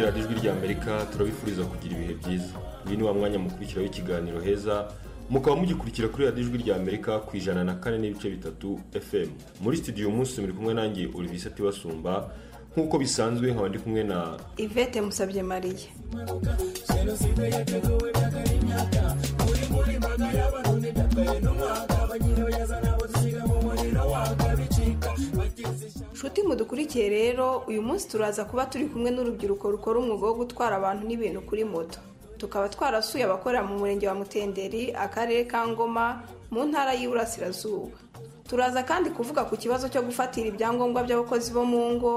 ry'amerika turabifuriza kugira ibihe byiza uyu ni wa mwanya mukurikiraho ikiganiro heza mukaba mugikurikira kuri radiyo ijwi rya amerika ku ijana na kane n'ibice bitatu fm muri studio uyu munsi muri kumwe nanjye olivier atibasumba nk'uko bisanzwe nkaba ndi kumwe na ivete musabye mariya nshuti mudukurikiye rero uyu munsi turaza kuba turi kumwe n'urubyiruko rukora umwuga wo gutwara abantu n'ibintu kuri moto tukaba twarasuye abakorera mu murenge wa mutenderi akarere ka ngoma mu ntara y'iburasirazuba turaza kandi kuvuga ku kibazo cyo gufatira ibyangombwa by'abakozi bo mu ngo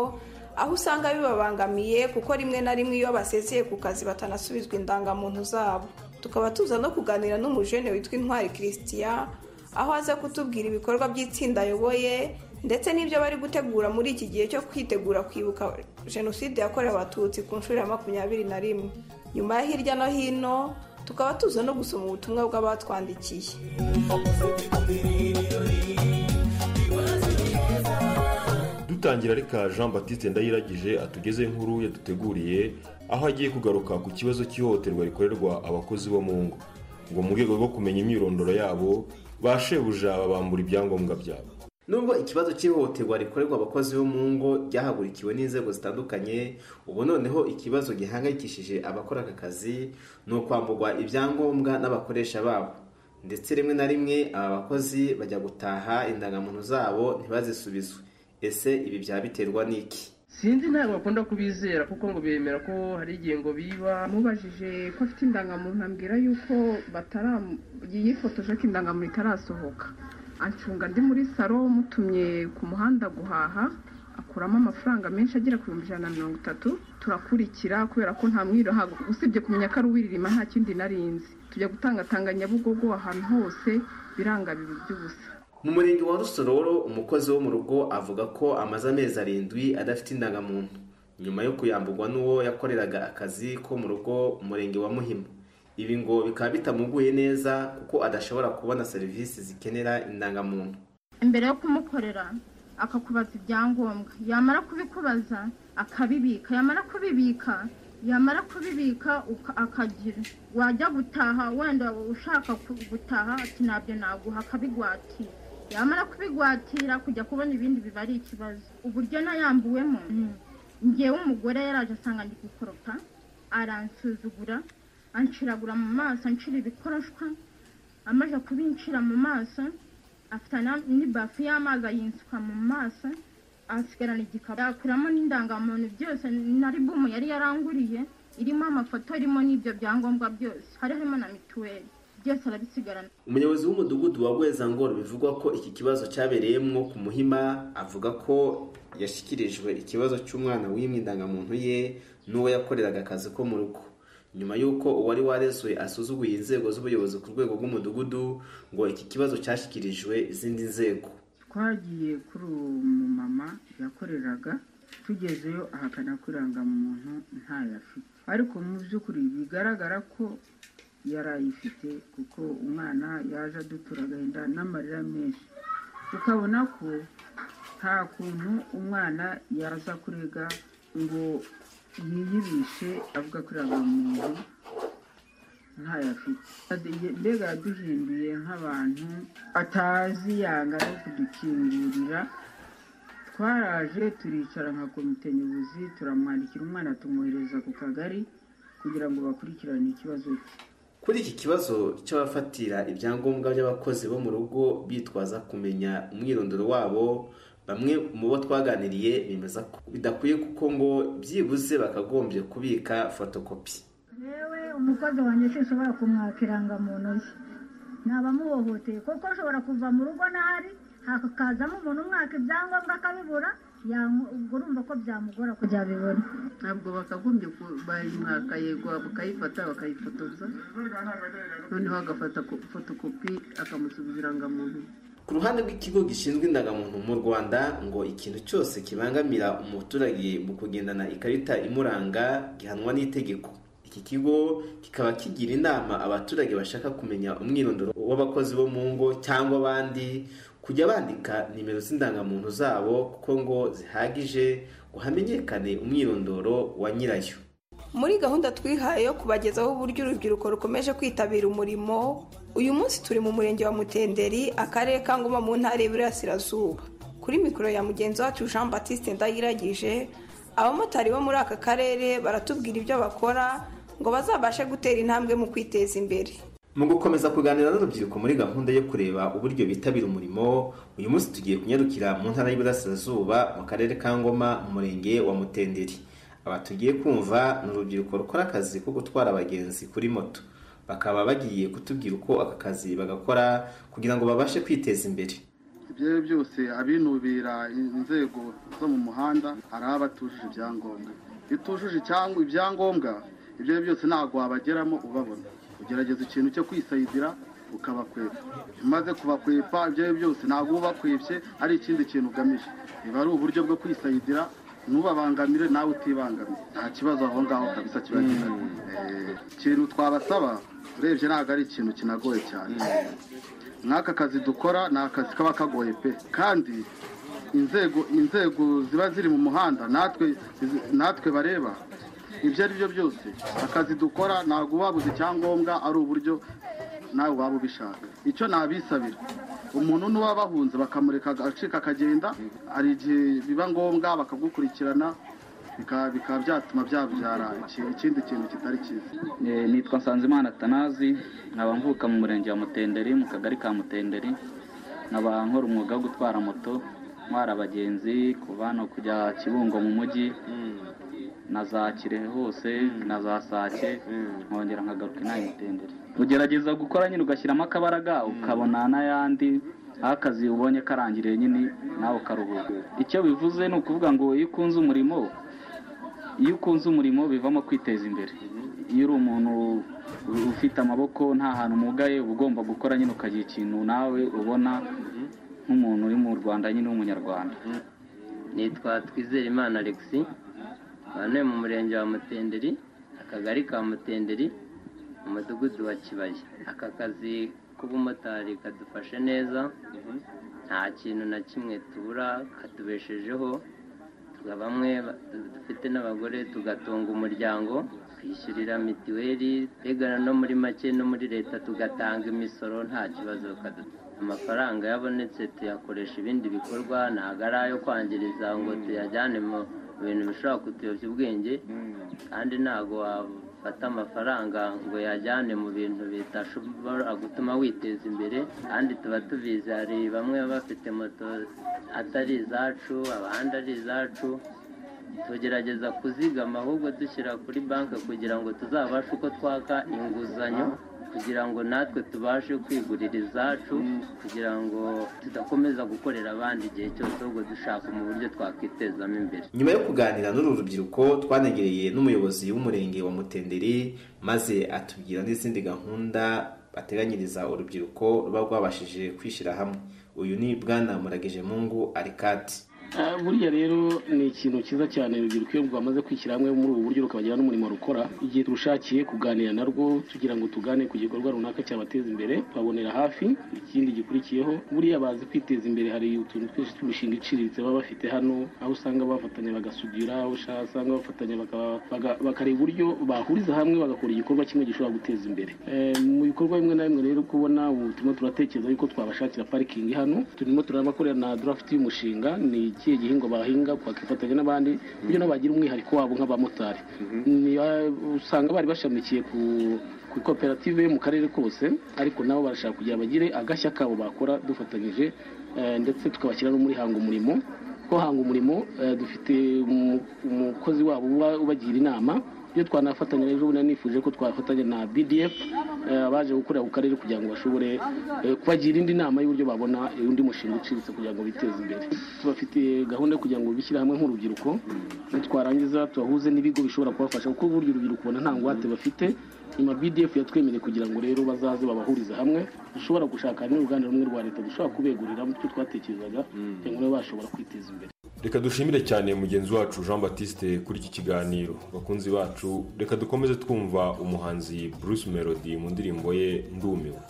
aho usanga bibabangamiye kuko rimwe na rimwe iyo basezeye ku kazi batanasubizwa indangamuntu zabo tukaba tuza no kuganira n'umujene witwa intwari christian aho aza kutubwira ibikorwa by'itsinda ayoboye ndetse n'ibyo bari gutegura muri iki gihe cyo kwitegura kwibuka jenoside yakorewe abatutsi ku nshuro ya makumyabiri na rimwe nyuma ya hirya no hino tukaba tuza no gusoma ubutumwa bw'abatwandikiye dutangira reka jean batiste ndayiragije atugeze nkuru yaduteguriye aho agiye kugaruka ku kibazo cy'ihohoterwa rikorerwa abakozi bo mu ngo ngo mu rwego rwo kumenya imyirondoro yabo bashebuja babambura ibyangombwa byabo nubwo ikibazo cy'ihohoterwa rikorerwa abakozi bo mu ngo ryahagurikiwe n'inzego zitandukanye ubu noneho ikibazo gihangayikishije abakora aka kazi ni ukwamburwa ibyangombwa n'abakoresha babo ndetse rimwe na rimwe aba bakozi bajya gutaha indangamuntu zabo ntibazisubizwe ese ibi byaba biterwa n'iki sinzi ntabwo bakunda kubizera kuko ngo bemera ko hari igihe ngo biba mubajije ko afite indangamuntu ambwira yuko batara yifotoje ko indangamuntu itarasohoka acunga ndi muri salo mutumye ku muhanda guhaha akuramo amafaranga menshi agera ku bihumbi ijana na mirongo itatu turakurikira kubera ko nta mwiro usibye kumenya ko ari uwiririma nta kindi narinzi tujya gutangatanga nyabugogo ahantu hose biranga bibiri by'ubusa mu murenge wa rusororo umukozi wo mu rugo avuga ko amaze amezi arindwi adafite indangamuntu nyuma yo kuyamburwa n'uwo yakoreraga akazi ko mu rugo umurenge wa muhima ibi ngo bikaba bitamuguye neza kuko adashobora kubona serivisi zikenera indangamuntu mbere yo kumukorera akakubaza ibyangombwa yamara kubikubaza akabibika yamara kubibika yamara kubibika akagira wajya gutaha wenda ushaka gutaha ati ntabyo naguha akabigwatira yamara kubigwatira kujya kubona ibindi biba ari ikibazo uburyo nayambuwemo ngewe umugore yaraje asanga ndi gukoropa aransuzugura anshiragura mu maso anshira ibikonoshwa amaze kubinshira mu maso afite n'ibafu y'amazi ayinsuka mu maso asigarana igikapu yakuramo n'indangamuntu byose na ribumu yari yaranguriye irimo amafoto irimo n'ibyo byangombwa byose hari harimo na mituweli byose arabisigarana umuyobozi w'umudugudu wa bwezangoro bivugwa ko iki kibazo cyabereyemo ku muhima avuga ko yashyikirijwe ikibazo cy'umwana w'imwe indangamuntu ye n'uwo yakoreraga akazi ko mu rugo nyuma y'uko uwari waresuye asuzuguye inzego z'ubuyobozi ku rwego rw'umudugudu ngo iki kibazo cyashyikirijwe izindi nzego twagiye kuri uwo mumama yakoreraga tugezeyo ahakana ko irangamuntu ntayo afite ariko mu by'ukuri bigaragara ko yari ayifite kuko umwana yaje adutura agahinda n'amarira menshi tukabona ko nta kuntu umwana yaza kurega ngo yiyibishe avuga ko muntu ntayo afite mbega yaduhinduye nk'abantu atazi yanga yo kudukingurira twaraje turicara nka komite nyobozi turamwandikira umwana tumwohereza ku kagari kugira ngo bakurikirane ikibazo cye kuri iki kibazo cy'abafatira ibyangombwa by'abakozi bo mu rugo bitwaza kumenya umwirondoro wabo bamwe mu bo twaganiriye bemeza ko bidakwiye kuko ngo byibuze bakagombye kubika fotokopi yewe umukozi wanjye sinshobora kumwaka irangamuntu ye naba amuhohoteye kuko ashobora kuva mu rugo ntari hakazamo umuntu umwaka ibyangombwa akabibura urumva ko byamugora kujya abibona ntabwo bakagombye bayimwaka yego bakayifata bakayifotoza noneho agafata fotokopi akamusubiza irangamuntu ku ruhande rw'ikigo gishinzwe indangamuntu mu rwanda ngo ikintu cyose kibangamira umuturage mu kugendana ikarita imuranga gihanwa n'itegeko iki kigo kikaba kigira inama abaturage bashaka kumenya umwirondoro w'abakozi bo mu ngo cyangwa abandi kujya bandika nimero z'indangamuntu zabo kuko ngo zihagije ngo hamenyekane umwirondoro wa nyirayo muri gahunda twihaye yo kubagezaho uburyo urubyiruko rukomeje kwitabira umurimo uyu munsi turi mu murenge wa mutenderi akarere ka ngoma mu ntara y'iburasirazuba kuri mikoro ya mugenzi wacu jean batiste ndayiragije abamotari bo muri aka karere baratubwira ibyo bakora ngo bazabashe gutera intambwe mu kwiteza imbere mu gukomeza kuganira n'urubyiruko muri gahunda yo kureba uburyo bitabira umurimo uyu munsi tugiye kunyarukira mu ntara y'iburasirazuba mu karere ka ngoma mu murenge wa mutenderi aba tugiye kumva ni urubyiruko rukora akazi ko gutwara abagenzi kuri moto bakaba bagiye kutubwira uko aka kazi bagakora kugira ngo babashe kwiteza imbere ibyo ari byo byose abinubira inzego zo mu muhanda hari abatujuje ibyangombwa iyo utujuje ibyangombwa ibyo ari byo byose ntabwo wabageramo ubabona ugerageza ikintu cyo kwisayidira ukabakwepa umaze kubakwepa ibyo ari byo byose ntabwo ubakwepye ari ikindi kintu ugamije biba ari uburyo bwo kwisayidira ntubabangamire nawe utibangamire nta kibazo aho ngaho kabisa kiba gihari ikintu twabasaba urebye ntabwo ari ikintu kinagoye cyane nk'aka kazi dukora ni akazi kaba kagoye pe kandi inzego inzego ziba ziri mu muhanda natwe natwe bareba ibyo ari byo byose akazi dukora ntabwo wabuze icyangombwa ari uburyo nawe waba ubishaka icyo nabisabira umuntu n'uwaba bahunze bakamureka agacika akagenda hari igihe biba ngombwa bakagukurikirana bikaba byatuma byabyara ikindi kintu kitari cyiza nitwa nsanzimana tanazi nkaba mvuka mu murenge wa mutenderi mu kagari ka mutenderi nkaba nkora umwuga wo gutwara moto ntwara abagenzi kuva hano kujya kibungo mu mujyi na za kirehe hose na za sake nkongera nkagaruka inaha mutendere ugerageza gukora nyine ugashyiramo akabaraga ukabona n'ayandi aho akazi ubonye karangiriye nyine nawe ukaruhuka icyo bivuze ni ukuvuga ngo iyo ukunze umurimo iyo ukunze umurimo bivamo kwiteza imbere iyo uri umuntu ufite amaboko nta hantu umugaye uba ugomba gukora nyine ukagira ikintu nawe ubona nk'umuntu uri mu rwanda nyine w'umunyarwanda nitwa twizere imana alexi hano mu murenge wa mutenderi akagari ka mutenderi mu mudugudu wa kibaya aka kazi k'ubumotari kadufashe neza nta kintu na kimwe tubura katubeshejeho bamwe dufite n'abagore tugatunga umuryango twishyurira mituweli tegana no muri make no muri leta tugatanga imisoro nta kibazo amafaranga yabonetse tuyakoresha ibindi bikorwa ntabwo ari ayo kwangiriza ngo tuyajyane mu ibintu bishobora kutuyobya ubwenge kandi ntabwo wafata amafaranga ngo yajyane mu bintu bitashobora gutuma witeza imbere kandi tuba tubizi hari bamwe baba bafite moto atari izacu abandi ari izacu tugerageza kuzigama ahubwo dushyira kuri banki kugira ngo tuzabashe uko twaka inguzanyo kugira ngo natwe tubashe kwigurira izacu kugira ngo tudakomeza gukorera abandi igihe cyose ahubwo dushaka mu buryo twakwitezamo imbere nyuma yo kuganira n'uru rubyiruko twanegereye n'umuyobozi w'umurenge wa mutenderi maze atubwira n'izindi gahunda bateganyiriza urubyiruko ruba rwabashije kwishyira hamwe uyu ni bwana muragije mungu arikati buriya rero ni ikintu cyiza cyane urubyiruko iyo rwamaze kwishyira hamwe muri ubu buryo rukabagira n'umurimo rukora igihe turushakiye kuganira narwo tugira ngo tugane ku gikorwa runaka cyabateza imbere babonera hafi ikindi gikurikiyeho buriya bazi kwiteza imbere hari utuntu twinshi tw'imishinga iciriritse baba bafite hano aho usanga bafatanya bagasudira aho usanga bafatanya bakareba uburyo bahuriza hamwe bagakora igikorwa kimwe gishobora guteza imbere mu bikorwa bimwe na bimwe rero kubona ubu turimo turatekereza yuko twabashakira parikingi hano turimo turabakorera na darafuti y'umushinga ni ikihe gihingwa bahinga bakifatanya n'abandi kugira ngo bagira umwihariko wabo nk'abamotari usanga bari bashamikiye ku ku koperative yo mu karere kose ariko nabo barashaka kugira bagire agashya kabo bakora dufatanyije ndetse tukabashyira no muri hanga umurimo ko hanga umurimo dufite umukozi wabo ubagira inama iyo twanafatanya rero ubu nifuje ko twafatanya na bdf abaje gukorera ku karere kugira ngo bashobore kubagira indi nama y'uburyo babona undi mushinga uciriritse kugira ngo biteze imbere tubafite gahunda yo kugira ngo bishyire hamwe nk'urubyiruko nitwarangiza tubahuze n'ibigo bishobora kubafasha kuko burya urubyiruko ubona nta ngwate bafite nyuma bdf yatwemereye kugira ngo rero bazaze babahurize hamwe dushobora gushaka n'uruganda rumwe rwa leta dushobora kubegurira mu twatekerezaga kugira ngo bashobora kwiteza imbere reka dushimire cyane mugenzi wacu jean batiste kuri iki kiganiro bakunzi bacu reka dukomeze twumva umuhanzi bruce melody mu ndirimbo ye ndumiwe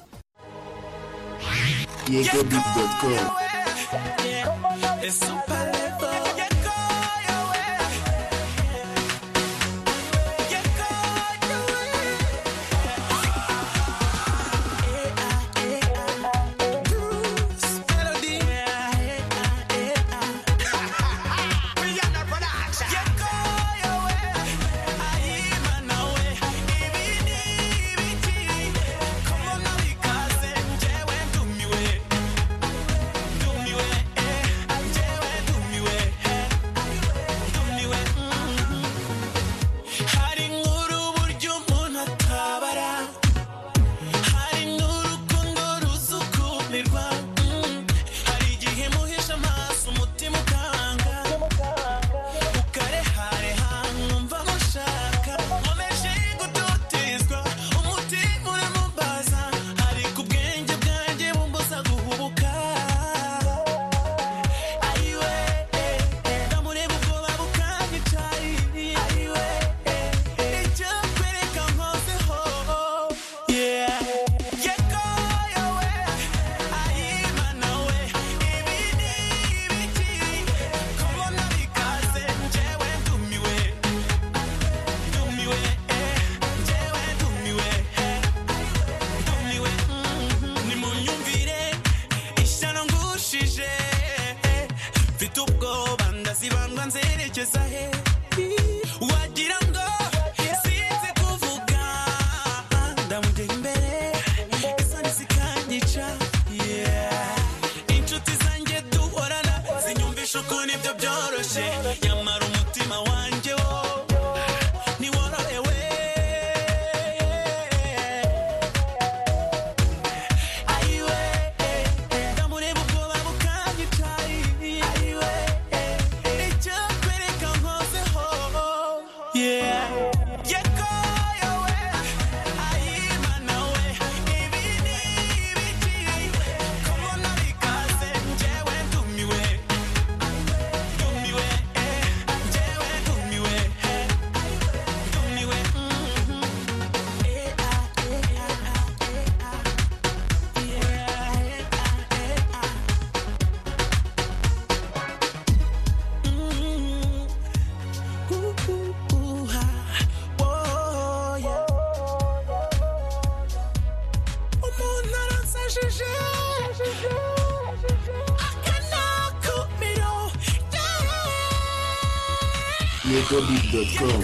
yegobeat.com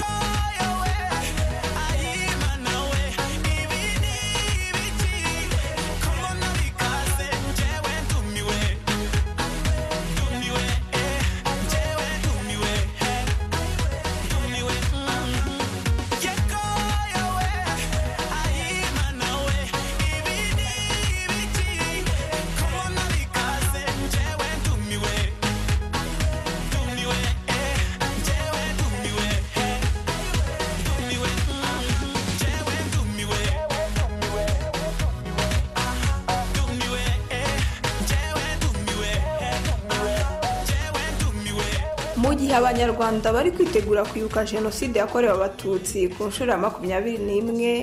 mu gihe abanyarwanda bari kwitegura kwibuka jenoside yakorewe abatutsi ku nshuro ya makumyabiri n'imwe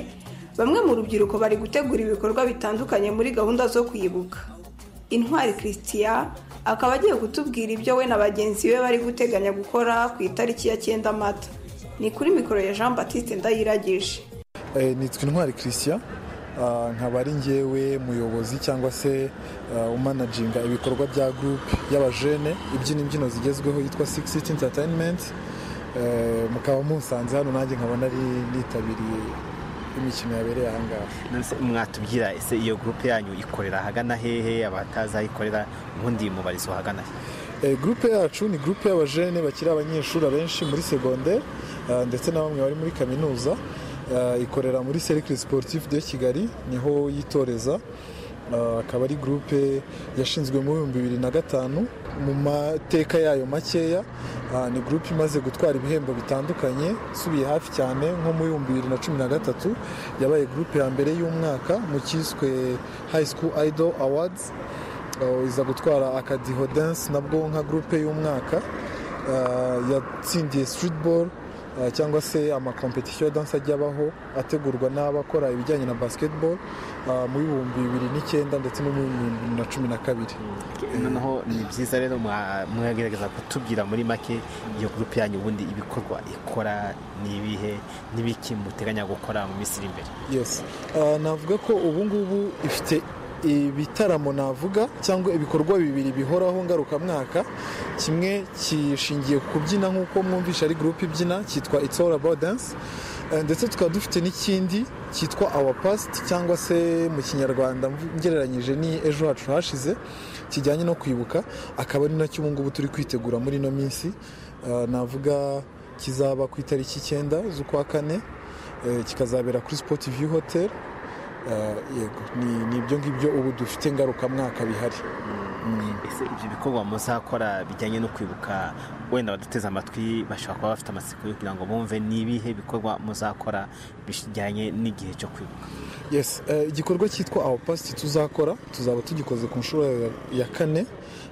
bamwe mu rubyiruko bari gutegura ibikorwa bitandukanye muri gahunda zo kwibuka intwari christian akaba agiye kutubwira ibyo we na bagenzi be bari guteganya gukora ku itariki ya cyenda mata ni kuri mikoro ya jean batiste ndayiragije Eh, nitwa intwari christian Ah, nkaba ari ngewe muyobozi cyangwa se ah, umanaginga ibikorwa bya groupe y'abajene ibyina imbyino zigezweho yitwa six city entertainment Eh, mukaba musanze hano nanjye nkaba nari nitabiriye imikino yabereye aha ngaha Nonese mwatubwira ese iyo gurupe yanyu ikorera ahagana hehe abatazi aho ikorera ubundi mubarizo ahagana he Eh, Groupe yacu ni groupe y'abajene bakiri abanyeshuri abenshi muri segonde ah, ndetse na bamwe bari muri kaminuza Ah, ikorera muri cercle sportif de kigali niho yitoreza Ah, akaba ari groupe yashinzwe mu bihumbi bibiri na gatanu mu mateka yayo makeya ah, ni groupe imaze gutwara ibihembo bitandukanye isubiye hafi cyane nko mu bihumbi bibiri na cumi na gatatu yabaye groupe ya mbere y'umwaka mu cyiswe high school idol awards Uh, iza gutwara akadiho dance nabwo nka gurupe y'umwaka Uh, yatsindiye streetball uh, cyangwa se amakompetisiyo ya danse ajya abaho ategurwa n'abakora ibijyanye na basketball uh, mu bihumbi bibiri n'icyenda ndetse no mu bihumbi bibiri na cumi na kabiri noneho ni byiza rero mwa- mwagerageza kutubwira muri make iyo gurupe yanyu ubundi ibikorwa ikora ni ibihe n'ibiki muteganya gukora mu minsi iri imbere yes Ah, navuga ko ubu ngubu ifite ibitaramo navuga cyangwa ibikorwa bibiri bihoraho ngarukamwaka kimwe kishingiye ku kubyina nk'uko mwumvisha ari gurupe ibyina cyitwa It's All About Dance Eh, ndetse tukaba dufite n'ikindi cyitwa Our Past cyangwa se mu kinyarwanda mvu- ngereranyije ni ejo hacu hashize kijyanye no kwibuka akaba ari nacyo ubu ngubu turi kwitegura muri ino minsi Eh, navuga kizaba ku itariki icyenda z'ukwa kane Eh, kikazabera kuri sport view hotel Eh, yego ni ni ibyo ngibyo ubu dufite ngarukamwaka bihari ese ibyo bikorwa muzakora bijyanye no kwibuka wenda baduteze amatwi bashobora kuba bafite amatsiko yo kugira ngo bumve ni ibihe bikorwa muzakora bijyanye n'igihe cyo kwibuka yes eh, igikorwa cyitwa our past tuzakora tuzaba tugikoze ku nshuro ya- ya kane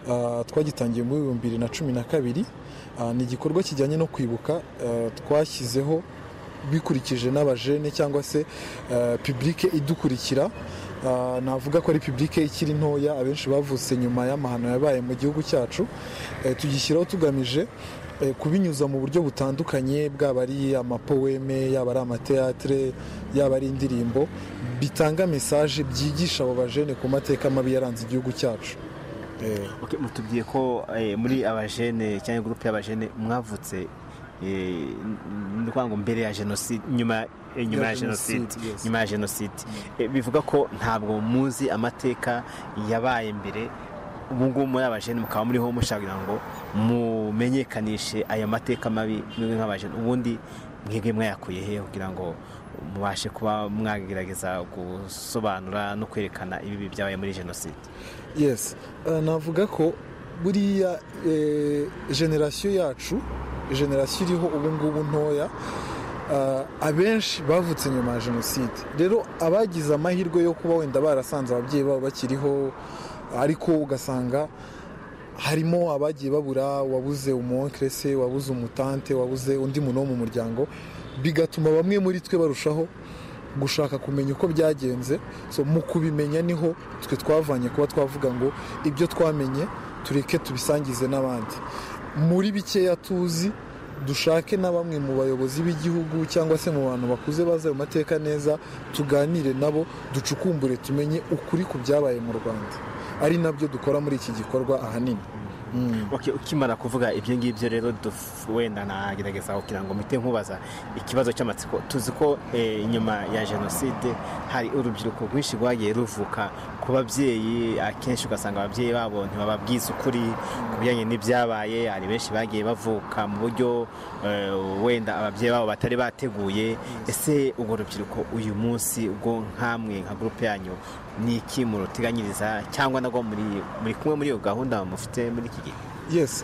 Ah, twagitangiye muri bibiri na cumi na kabiri Ah, ni igikorwa kijyanye no kwibuka eh, twashyizeho bikurikije n'abajene cyangwa se eh, publike idukurikira Ah, navuga ko ari publike ikiri ntoya abenshi bavutse nyuma y'amahano yabaye mu gihugu cyacu Eh, tugishyiraho tugamije eh, kubinyuza mu buryo butandukanye bwaba ari amapoweme yaba ari amateatire yaba ari indirimbo bitanga mesaje byigisha abo bajene ku mateka mabi yaranze igihugu cyacu Ok, mutubwiye ko eh, muri abajene cyangwa gurupe y'abajene mwavutse eh, ni ukuvuga ngo mbere ya jenoside nyuma eh, nyuma ya Ya jenoside, jenoside yes. nyuma ya jenoside Eh, bivuga ko ntabwo muzi amateka yabaye mbere ubu ngubu muri abajene mukaba muriho mushaka kugira ngo mumenyekanishe aya mateka mabi mwebwe nk'abajene ubundi mwebwe mwayakuye hehe kugira ngo mubashe kuba mwagerageza gusobanura no kwerekana ibibi byabaye muri jenoside yes Eh, navuga ko buriya eh, generasiyo yacu generasiyo iriho ubu ngubu ntoya eh, abenshi bavutse nyuma ya jenoside rero abagize amahirwe yo kuba wenda barasanze ababyeyi babo bakiriho ariko ugasanga harimo abagiye babura wabuze umuwonkere se wabuze umutante wabuze undi muntu wo mu muryango bigatuma bamwe muri twe barushaho gushaka kumenya uko byagenze so mu kubimenya niho twe twavanye kuba twavuga ngo ibyo twamenye tureke tubisangize n'abandi muri bikeya tuzi dushake na bamwe mu bayobozi b'igihugu cyangwa se mu bantu bakuze bazi ayo mateka neza tuganire nabo ducukumbure tumenye ukuri ku byabaye mu rwanda ari nabyo dukora muri iki gikorwa ahanini ukimara kuvuga ibyo ngibyo rero wenda nagerageza kugira ngo mpite nkubaza ikibazo cy'amatsiko tuzi ko nyuma ya jenoside hari urubyiruko rwinshi rwagiye ruvuka ku babyeyi akenshi ugasanga ababyeyi babo ntibababwize ukuri ku bijyanye n'ibyabaye hari benshi bagiye bavuka mu buryo wenda ababyeyi babo batari bateguye ese urwo rubyiruko uyu munsi ubwo nk'amwe nka gurupe yanyu ni iki muruteganyiriza cyangwa nabwo muri kumwe muri iyo gahunda mufite muri iki gihe yes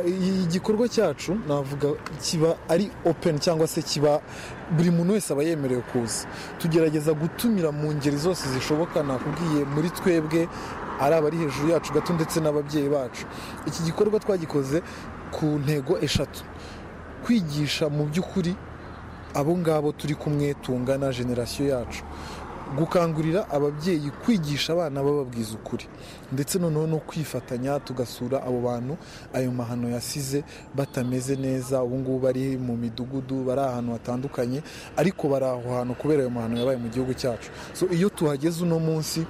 igikorwa cyacu navuga kiba ari open cyangwa se kiba buri muntu wese aba yemerewe kuza tugerageza gutumira mu ngeri zose zishoboka nakubwiye muri twebwe ari abari hejuru yacu gato ndetse n'ababyeyi bacu iki gikorwa twagikoze ku ntego eshatu kwigisha mu by'ukuri abo ngabo turi kumwe tungana generasiyo yacu gukangurira ababyeyi kwigisha abana bababwiza ukuri ndetse noneho no kwifatanya tugasura abo bantu ayo mahano yasize batameze neza ubu ngubu bari mu midugudu bari ahantu hatandukanye ariko bari aho hantu kubera ayo mahano yabaye mu gihugu cyacu so iyo tuhageze uno munsi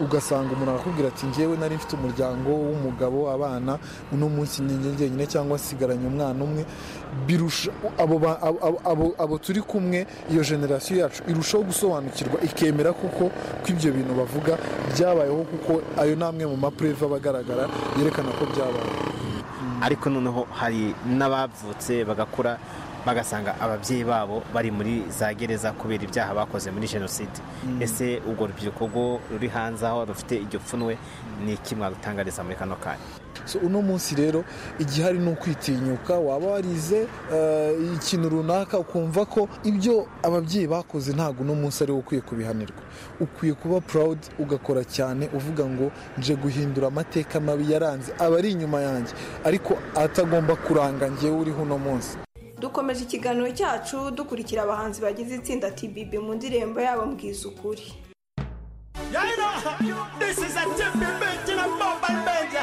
ugasanga umuntu akakubwira ati ngewe nari mfite umuryango w'umugabo abana uno munsi njyenyine cyangwa asigaranye umwana umwe abo turi kumwe iyo generasiyo yacu irushaho gusobanukirwa ikemera kuko ko ibyo bintu bavuga byabayeho kuko ayo ni amwe mu mapureva aba agaragara yerekana ko byabaye ariko noneho hari n'abavutse bagakura bagasanga ababyeyi babo bari muri za gereza kubera ibyaha bakoze muri jenoside ese urwo rubyiruko rwo ruri hanze aho rufite iryo pfunwe ni iki mwarutangariza muri kano kanya so uno munsi rero igihe hari n'ukwitinyuka waba warize ikintu runaka ukumva ko ibyo ababyeyi bakoze ntabwo uno munsi ariwo ukwiye kubihanirwa ukwiye kuba purawudi ugakora cyane uvuga ngo nje guhindura amateka mabi yaranze aba ari inyuma yanjye ariko atagomba kuranga ngewe uriho uno munsi dukomeje ikiganiro cyacu dukurikira abahanzi bagize itsinda tbb mu ndirimbo yabo mbwiza ukuri This is a TPB to the mobile band.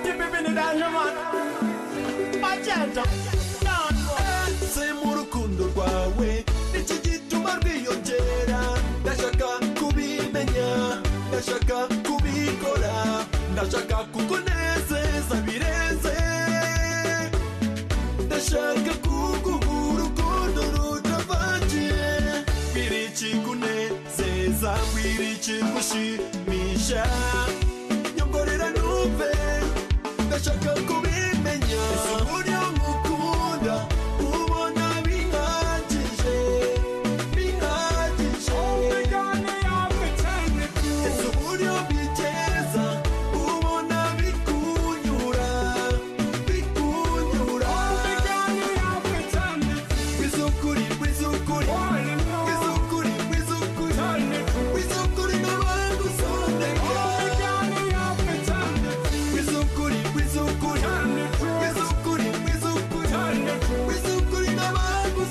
TPB ni danger man. Agenda. Sema urukundo rwawe niki gituma rwiyongera ndashaka kubimenya ndashaka kubikora ndashaka kukunezeza birenze ndashaka kuguha urukundo rutavangiye birikikunezeza birikigushimisha nyongorera numve ndashaka kubimenya uburyo nkukunda ubona bihagije bihagije ese uburyo bigeza ubona bikunyura bikunyura bizukuri bizukuri bizukuri bizukuri bizukuri n'abantu bizukuri bizukuri bizukuri bizukuri bizukuri n'abantu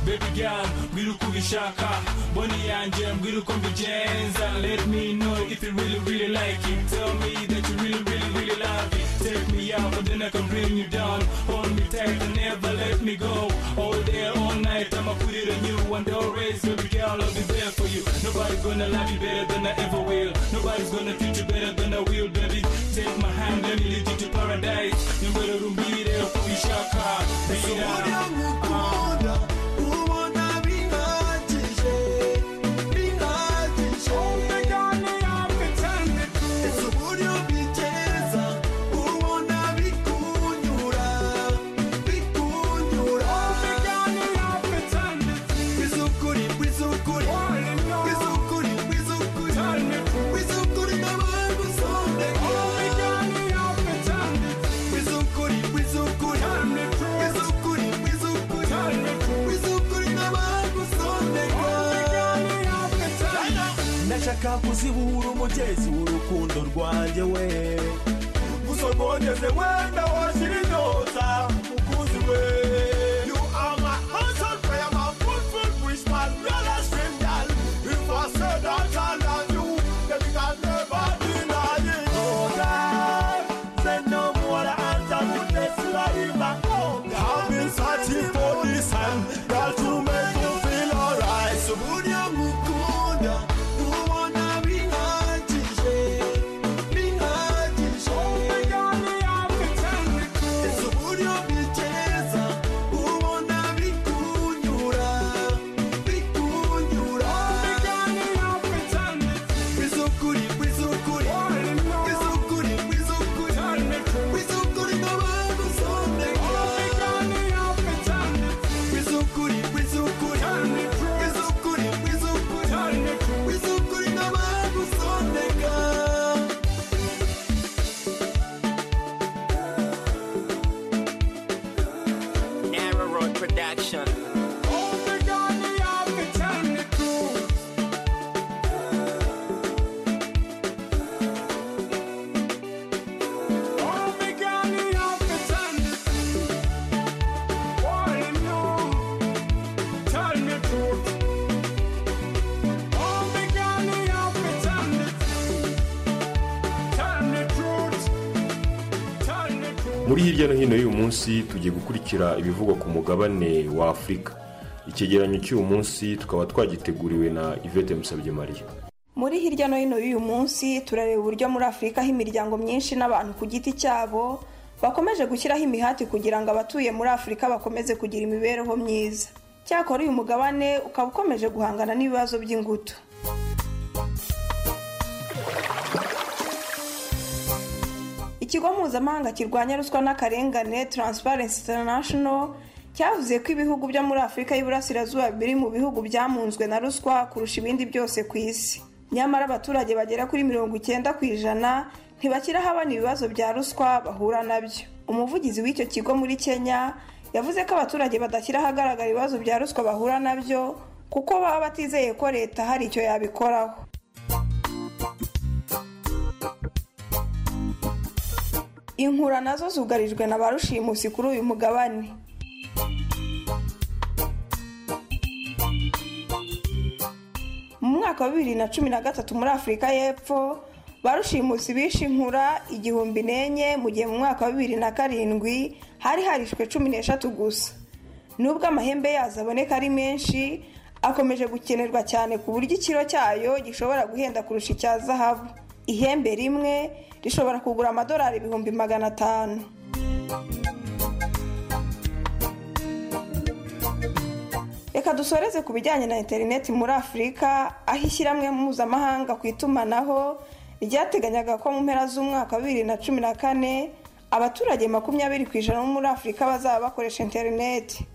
baby girl mbwira uko ubishaka boni yanjye mbwira uko mbigenza let me know if you really really like it tell me that you really really really love it take me out but then I can bring you down hold me tight and never let me go all day all night I'ma put it on you and always baby girl I'll be there for you nobody gonna love you better than I ever will nobody's gonna treat you better than I will baby take my hand let me lead you to paradise nimero rumbire uko ubishaka baby girl. Uh-huh. ubona bihagije bihagije ese uburyo bigeza ubona bikunyura bikunyura bizukuri bizukuri bizukuri bizukuri bizukuri n'abantu sondeka bizukuri bizukuri bizukuri bizukuri bizukuri n'abantu sondeka ndashaka kuzibura umugezi w'urukundo rwanjye we uzomogeze wenda washira indoza mukunzi we You are my answered prayer, my fruitful whisper, not a string girl. If I said that I love you, then you can never deny it. Oh, God, say no muri hirya no hino y'uyu munsi tugiye gukurikira ibivugwa ku mugabane wa afurika icyegeranyo cy'uyu munsi tukaba twagiteguriwe na ivete musabye mariya muri hirya no hino y'uyu munsi turareba uburyo muri afurika aho imiryango myinshi n'abantu ku giti cyabo bakomeje gushyiraho imihati kugira ngo abatuye muri afurika bakomeze kugira imibereho myiza cyakora uyu mugabane ukaba ukomeje guhangana n'ibibazo by'ingutu ikigo mpuzamahanga kirwanya ruswa n'akarengane Transparency International cyavuze ko ibihugu byo muri afurika y'iburasirazuba biri mu bihugu byamunzwe na ruswa kurusha ibindi byose ku isi nyamara abaturage bagera kuri mirongo icyenda ku ijana ntibashyiraho abana ibibazo bya ruswa bahura nabyo umuvugizi w'icyo kigo muri kenya yavuze ko abaturage badashyira ahagaragara ibibazo bya ruswa bahura nabyo kuko baba batizeye ko leta hari icyo yabikoraho inkura nazo zugarijwe na ba rushimusi kuri uyu mugabane mu mwaka wa bibiri na cumi na gatatu muri afurika y'epfo ba rushimusi bishe inkura igihumbi n'enye mu gihe mu mwaka wa bibiri na karindwi hari harishwe cumi n'eshatu gusa nubwo amahembe yazo aboneka ari menshi akomeje gukenerwa cyane ku buryo ikiro cyayo gishobora guhenda kurusha icya zahabu ihembe rimwe rishobora kugura amadolari ibihumbi magana atanu reka dusoreze ku bijyanye na interineti muri afurika aho ishyirahamwe mpuzamahanga ku itumanaho ryateganyaga ko mu mpera z'umwaka wa bibiri na cumi na kane abaturage makumyabiri ku ijana bo muri afurika bazaba bakoresha interineti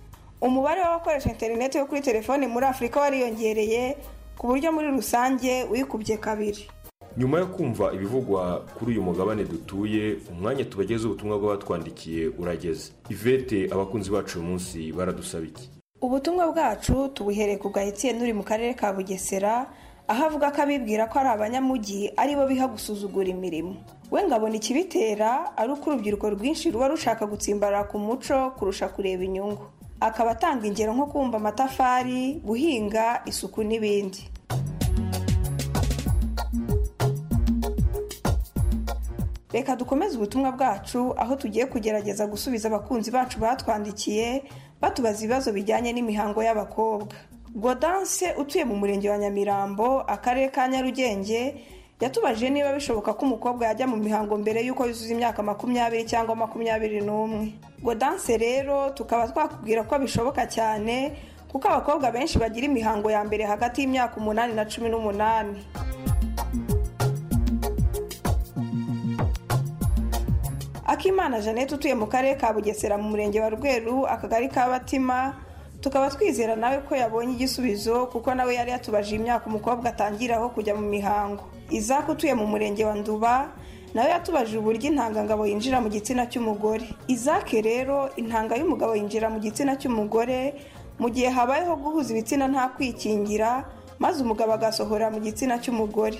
umubare w'abakoresha interineti yo kuri telefoni muri afurika wariyongereye ku buryo muri rusange wikubye kabiri nyuma yo kumva ibivugwa kuri uyu mugabane dutuye umwanya tubageze ubutumwa bw'abatwandikiye urageze ivete abakunzi bacu uyu munsi baradusaba iki ubutumwa bwacu tubuhereye ku gahetsiyeni uri mu karere ka bugesera aho avuga ko abibwira ko ari abanyamugi aribo biha gusuzugura imirimo we ngabona ikibitera ari uko urubyiruko rwinshi ruba rushaka gutsimbarara ku muco kurusha kureba inyungu akaba atanga ingero nko kumva amatafari guhinga isuku n'ibindi reka dukomeze ubutumwa bwacu aho tugiye kugerageza gusubiza abakunzi bacu batwandikiye batubaza ibibazo bijyanye n'imihango y'abakobwa godanse utuye mu murenge wa nyamirambo akarere ka nyarugenge yatubajije niba bishoboka ko umukobwa yajya mu mihango mbere y'uko yuzuza imyaka makumyabiri cyangwa makumyabiri n'umwe godanse rero tukaba twakubwira ko bishoboka cyane kuko abakobwa benshi bagira imihango ya mbere hagati y'imyaka umunani na cumi n'umunani akimana jeannette utuye mu karere ka bugesera mu murenge wa rweru akagari ka batima tukaba twizera nawe ko yabonye igisubizo kuko nawe yari yatubajije imyaka umukobwa atangiraho kujya mu mihango izaka utuye mu murenge wa nduba nawe yatubajije uburyo intangangabo yinjira mu gitsina cy'umugore izake rero intanga y'umugabo yinjira mu gitsina cy'umugore mu gihe habayeho guhuza ibitsina nta kwikingira maze umugabo agasohora mu gitsina cy'umugore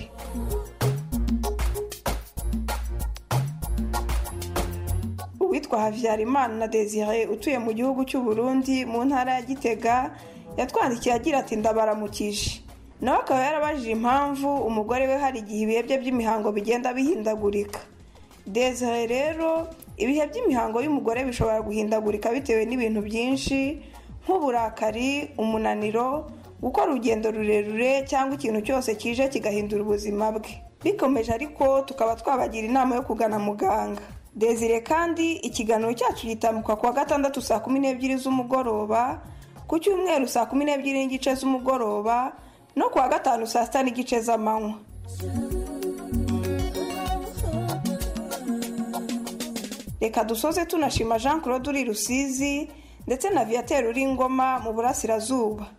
uwitwa habyarimana na desire utuye mu gihugu cy'u Burundi mu ntara ya gitega yatwandikiye agira ati ndabaramukije nawe akaba yarabajije impamvu umugore we hari igihe ibihe bye by'imihango bigenda bihindagurika desire rero ibihe by'imihango y'umugore bishobora guhindagurika bitewe n'ibintu byinshi nk'uburakari umunaniro gukora urugendo rurerure cyangwa ikintu cyose kije kigahindura ubuzima bwe bikomeje ariko tukaba twabagira inama yo kugana muganga desire kandi ikiganiro cyacu gitambuka kuwa gatandatu saa kumi n'ebyiri z'umugoroba ku cyumweru saa kumi n'ebyiri n'igice z'umugoroba no kuwa gatanu saa sita n'igice z'amanywa reka dusoze tunashima jean claude uri rusizi ndetse na viateur uri ngoma mu burasirazuba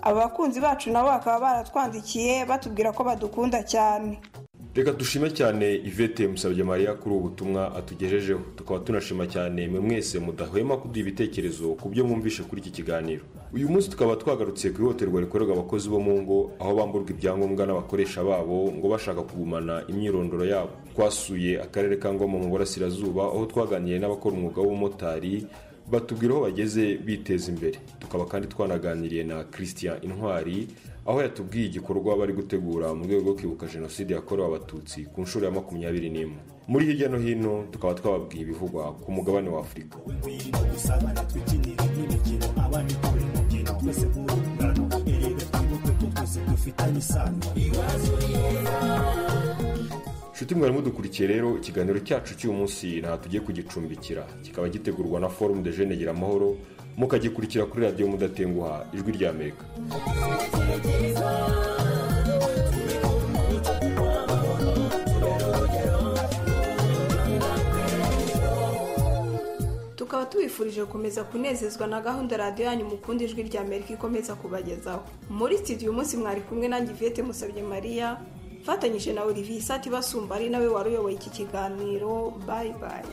aba bakunzi bacu nabo bakaba baratwandikiye batubwira ko badukunda cyane reka dushime cyane ivete musabye mariya kuri ubu butumwa atugejejeho tukaba tunashima cyane mwe mwese mudahwema kuduha ibitekerezo ku byo mwumvishe kuri iki kiganiro uyu munsi tukaba twagarutse ku ihohoterwa rikorerwa abakozi bo mu ngo aho bamburwa ibyangombwa n'abakoresha babo ngo bashaka kugumana imyirondoro yabo twasuye akarere ka ngoma mu burasirazuba aho twaganiriye n'abakora umwuga w'ubumotari batubwira aho bageze biteza imbere tukaba kandi twanaganiriye na christian intwari aho yatubwiye igikorwa bari gutegura mu rwego rwo kwibuka jenoside yakorewe abatutsi ku nshuro ya makumyabiri n'imwe muri hirya no hino tukaba twababwiye ibivugwa ku mugabane wa afurika nshuti mwari mudukurikiye rero ikiganiro cyacu cy'uyu munsi nta tugiye kugicumbikira kikaba gitegurwa na forumu de jene gira amahoro mukagikurikira kuri radiyo mudatenguha ijwi rya amerika tukaba tubifurije gukomeza kunezezwa na gahunda radiyo yanyu mukunda ijwi rya amerika ikomeza kubagezaho muri studio uyu munsi mwari kumwe nanjye ivete musabye mariya mfatanyije na olivier isati basumba ari nawe wari uyoboye iki kiganiro bayi bayi